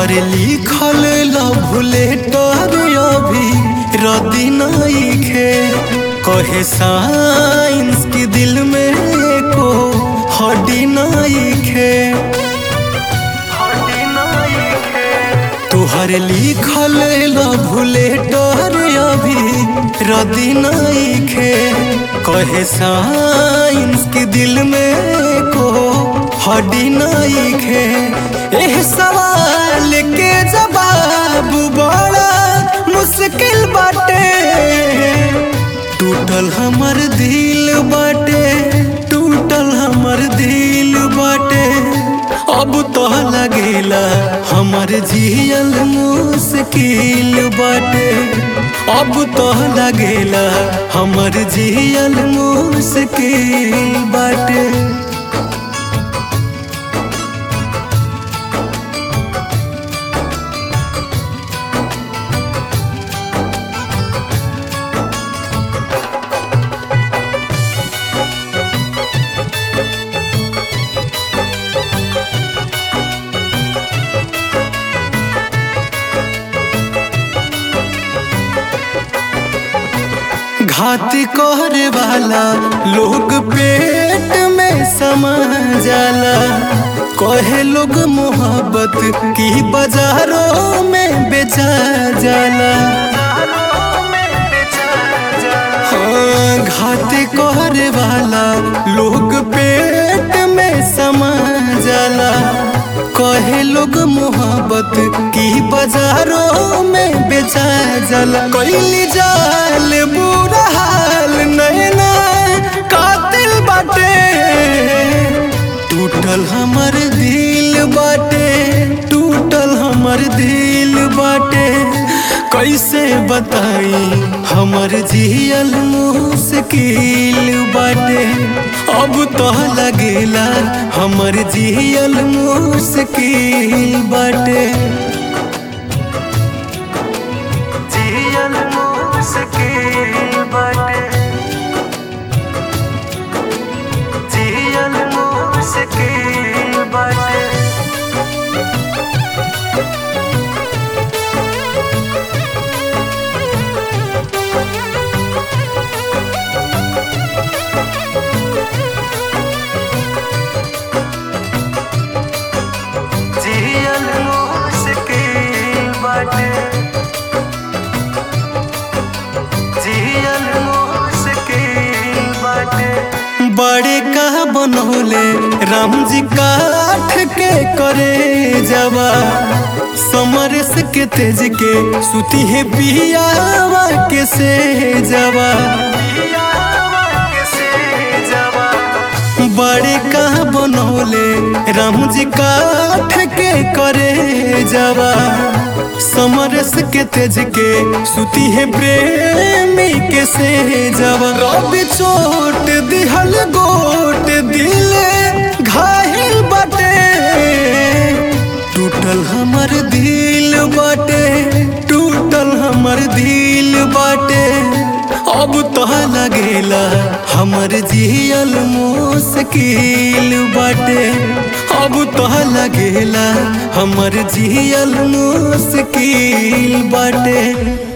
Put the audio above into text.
तोहर लिखल love letter अभी रदी नइखे कहे साइंस के दिल में को हड्डी नइखे तोहर लिखल लव लेटर अभी रदी नइखे कहे साइंस के दिल में को हड्डी नइखे एह सवाल के जवाब बड़ा मुश्किल बाटे टूटल हमर दिल बाटे टूटल हमर दिल बाटे अब तो लगेला हमर जियल मुश्किल बाटे अब तो लगेला हमर जियल मुश्किल बाटे घाती करे वाला लोग पेट में समा जाला कहे लोग मोहब्बत की बाजारों में बेचा जाला हाँ घाती करे वाला लोग पेट में समा जाला कहे लोग मोहब्बत की बाजारों में बेचा जाला कैली जाल बुरा हाल नैना कातिल बाटे टूटल हमर दिल बाटे टूटल हमर दिल बाटे कैसे बताई हमर जियल मुश्किल बाटे अब तो लगेला हमर जियल मुश्किल बाटे जियल मुश्किल बाटे जियल मुश्किल बाटे जियल मुश्किल बाटे जियल मुश्किल बाटे बड़े का बनौले राम जी काठ के करे जवा समरस के तेज के सुती है पियावा के से जवा बड़े का बनौले राम जी काठ के करे जवा समरस के तेज के सुती है प्रेमी के से जवा रवि चोट दिहल गोट दिल घायल बाटे टूटल हमर दिल बाटे टूटल हमर दिल बाटे अब तो लगेला हमर जियल मुश्किल बाटे अब तो लगेला हमर जियल मुश्किल बाटे